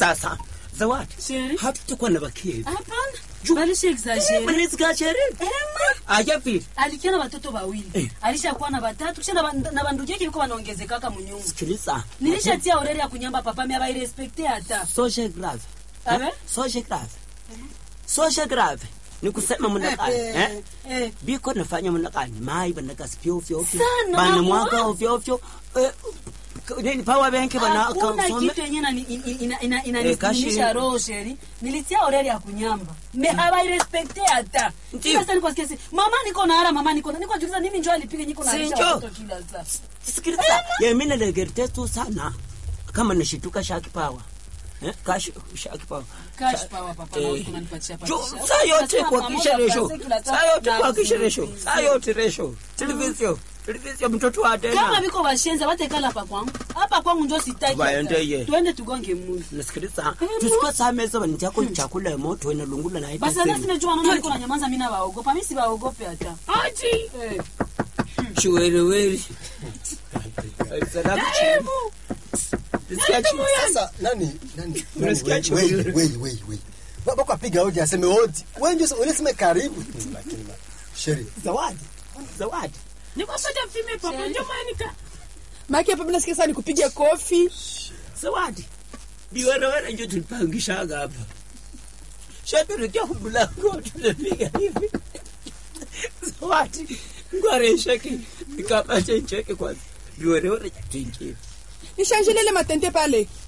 sasa zawadi Sheri. hatutakuwa na bakezi hapana Ju- balisha exagere mnizikashere aja vile alikia na watoto wawili Eh. alishakuwa na watatu kisha na ba- na bandugu yake iko wanaongezekaka munyumba sikiliza nilishatia oreri ya kunyamba papa mi abairespekte hata social grave Abe? Eh? social grave social grave ni kusema mnakani eh? eh. biko nafanya mnakani mai banakasipi ovyo ovyo Sana, bana mama. mwaka ovyo ovyo eh, k- nini power bank bana hakuna kasome kitu yenye inani- in- ina- ina- ina- Eh, kashi- inanisikimisha roho sheri nilitia oreri ya kunyamba me habairespekte hata Ndiyo. sasa niko sikia si mama niko na hara mama niko na niko juliza nini njo alipiga niko na Si alisha njo. watoto kila saa sikiliza yemine legerite tu sana kama nishituka shaki power eh? kash shaki power Cash Sha- power, papa, eh, na uko unanipatia jo- patisha. saa yote Unasema kuhakikisha pamoja resho pase kila saa yote saa- kuhakikisha na- resho saa yote resho televisio televisio mtoto wa kama tena viko bashenza batekala hapa kwangu hapa kwangu njo sitaki Baende hata. ye. tuende tugonge mundu nasikiliza tusikuwa saa meza banitiako chakula ya moto ena lungula na basi hata sinajua naona niko na nyamaza mimi na waogopa mimi si waogope hata aji eh. chiwereweri Sasa nani nani? Unasikia nani, choo? wei, wei, wei, wei. Ba- bako apiga hoja aseme odi. Wewe ndio ulisema karibu. Lakini ma- Sheri. zawadi zawadi nikosoja mfime papa njo manika maki hapa nasikia sana nikupiga kofi zawadi biwerewere njo tulipangishaga hapa shaturikia kumlango tunapiga hivi zawadi ngwaresheki nikapate ncheke kwanza biwerewere tuingie nishanjilele matente pale